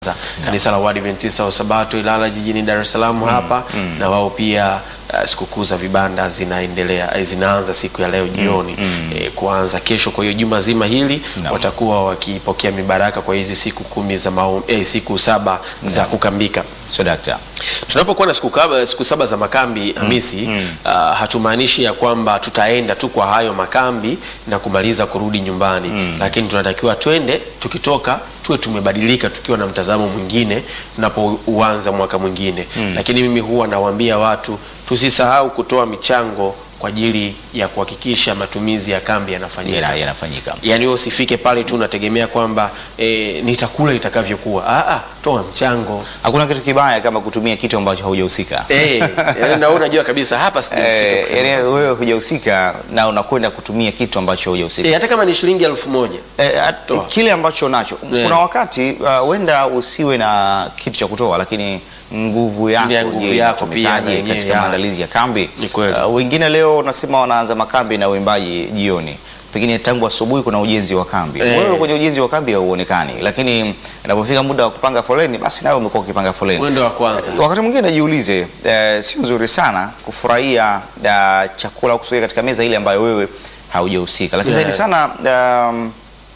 kanisa la Waadventista wa Sabato Ilala jijini Dar es Salaam hapa na wao pia uh, sikukuu za vibanda zinaendelea eh, zinaanza siku ya leo jioni eh, kuanza kesho. Kwa hiyo juma zima hili Naam. watakuwa wakipokea mibaraka kwa hizi siku kumi za maom, eh, siku saba za kukambika. So dakta, Tunapokuwa na siku, kaba, siku saba za makambi Hamisi, uh, hatumaanishi ya kwamba tutaenda tu kwa hayo makambi na kumaliza kurudi nyumbani, lakini tunatakiwa twende, tukitoka tuwe tumebadilika, tukiwa na mtazamo mwingine tunapouanza mwaka mwingine. Lakini mimi huwa nawaambia watu tusisahau kutoa michango kwa ajili ya kuhakikisha matumizi ya kambi yanafanyika. yana- yanafanyika Yaani wewe usifike pale tu unategemea kwamba eh, nitakula itakavyokuwa. Ah, ah, toa mchango hakuna kitu kibaya kama kutumia kitu ambacho haujahusika. Eh, yaani na wewe unajua kabisa hapa sijahusika Eh, kusema. yaani wewe hujahusika na unakwenda kutumia kitu ambacho hujahusika. Eh, hata kama ni shilingi elfu moja Eh, at- Toa. kile ambacho nacho Yeah. kuna wakati uh, huenda usiwe na kitu cha kutoa, lakini nguvu yako Ya, nguvu je, yako pia inatumikaje na yenyewe, katika ya. maandalizi ya kambi. Ni kweli. Uh, wengine leo unasema wanaanza makambi na uimbaji jioni, pengine tangu asubuhi kuna ujenzi wa kambi. Eh. Wewe kwenye ujenzi wa kambi hauonekani, lakini inapofika muda wa kupanga foleni, basi nawe umekuwa ukipanga foleni. mwendo wa kwanza. Wakati mwingine najiulize, eh, sio nzuri sana kufurahia eh, chakula au kusogea katika meza ile ambayo wewe haujahusika, lakini Yeah. zaidi sana um,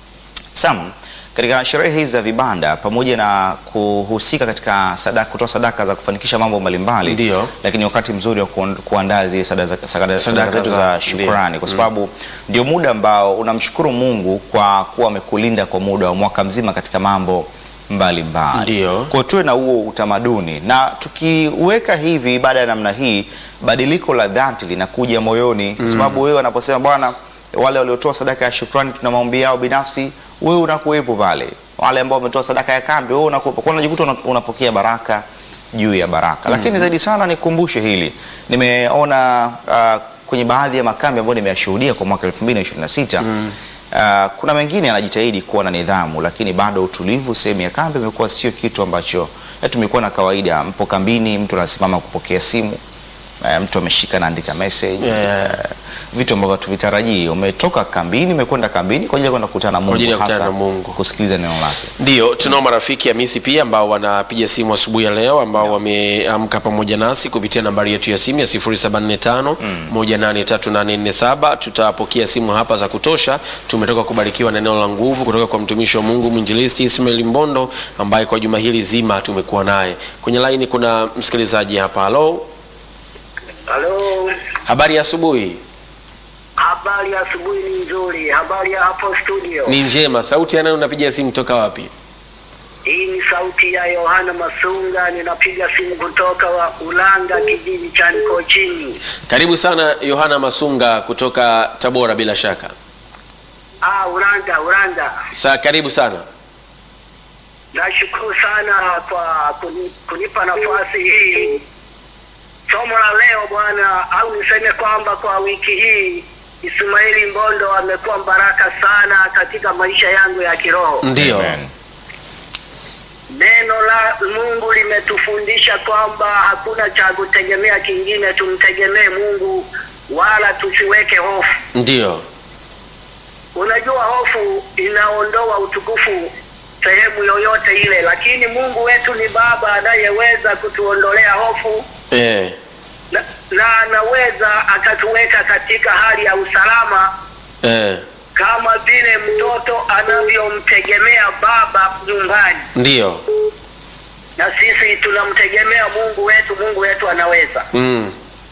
Sam, katika sherehe hizi za vibanda pamoja na kuhusika katika sadaka, kutoa sadaka za kufanikisha mambo mbalimbali, Ndio. lakini wakati mzuri wa kuon- kuandaa zile sadaka, sadaka, sadaka Sadaka zetu za- za shukrani, kwa sababu ndio muda ambao unamshukuru Mungu kwa kuwa amekulinda kwa muda wa mwaka mzima katika mambo mbalimbali. Ndio. Kwa tuwe na huo utamaduni, na tukiweka hivi ibada ya namna hii, badiliko la dhati linakuja moyoni, kwa sababu wewe wanaposema Bwana, wale waliotoa sadaka ya shukrani tuna maombi yao binafsi, wewe unakuwepo pale. Wale ambao wametoa sadaka ya kambi, wewe unakuwepo, kwa unajikuta una- unapokea baraka juu ya baraka. Lakini zaidi sana nikumbushe hili, nimeona uh, kwenye baadhi ya makambi ambayo nimeyashuhudia kwa mwaka 2026 Uh, kuna mengine anajitahidi kuwa na nidhamu, lakini bado utulivu sehemu ya kambi imekuwa sio kitu ambacho eh, tumekuwa na kawaida. Mpo kambini, mtu anasimama kupokea simu eh, mtu ameshika naandika message Yeah. eh, vitu ambavyo tuvitarajii. Umetoka kambini, umekwenda kambini kwa ajili ya kwenda kukutana na Mungu, ajili ya kukutana hasa na Mungu. kusikiliza neno lake. Ndio, tunao marafiki Hamisi pia ambao wanapiga simu asubuhi ya leo ambao wameamka pamoja nasi kupitia nambari yetu ya simu ya 0745 183847. Tutapokea simu hapa za kutosha. Tumetoka kubarikiwa na neno la nguvu kutoka kwa mtumishi wa Mungu mwinjilisti Ismail Mbondo ambaye kwa juma hili zima tumekuwa naye kwenye laini. Kuna msikilizaji hapa. Halo, Halo, habari ya asubuhi. habari ya asubuhi ni nzuri. Habari ya hapo studio? Ni njema. Sauti ya nani unapiga simu toka wapi? Hii ni sauti ya Yohana Masunga, ninapiga simu kutoka wa Ulanga, kijiji cha Nkochini. Karibu sana Yohana Masunga kutoka Tabora bila shaka. Ah, Ulanga, Ulanga. Sa, karibu sana. Nashukuru sana kwa kuni, kunipa nafasi hii. Somo la leo bwana, au niseme kwamba kwa wiki hii Ismaili Mbondo amekuwa baraka sana katika maisha yangu ya kiroho. Ndio. Amen. Neno la Mungu limetufundisha kwamba hakuna cha kutegemea kingine, tumtegemee Mungu wala tusiweke hofu. Ndio. Unajua, hofu inaondoa utukufu sehemu yoyote ile, lakini Mungu wetu ni Baba anayeweza kutuondolea hofu Eh. na, na anaweza akatuweka katika hali ya usalama Eh. kama vile mtoto anavyomtegemea baba nyumbani. Ndio. na sisi tunamtegemea Mungu wetu. Mungu wetu anaweza. Mm.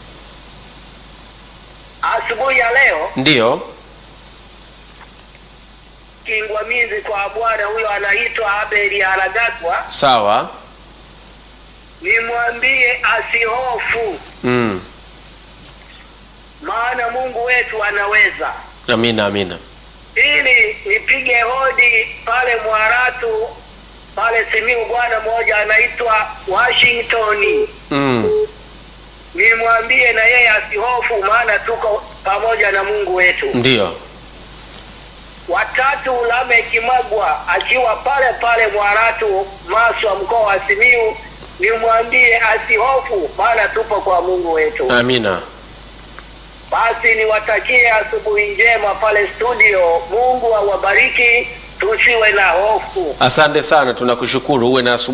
Asubuhi ya leo Ndio. kingwamizi kwa bwana huyo anaitwa Abeli Aragagwa, Sawa. nimwambie asihofu, Mm. maana Mungu wetu anaweza. Amina, amina. Ili nipige hodi pale Mwaratu pale Simiu, bwana mmoja anaitwa Washington, Mm. nimwambie na yeye asihofu, maana tuko pamoja na Mungu wetu. Ndio. watatu Lameki Magwa akiwa pale pale Mwaratu Maswa, mkoa wa Simiu, nimwambie asihofu, maana tupo kwa Mungu wetu. Amina. Basi niwatakie asubuhi njema pale studio. Mungu awabariki tusiwe na hofu. Asante sana, tunakushukuru. Uwe na asubuhi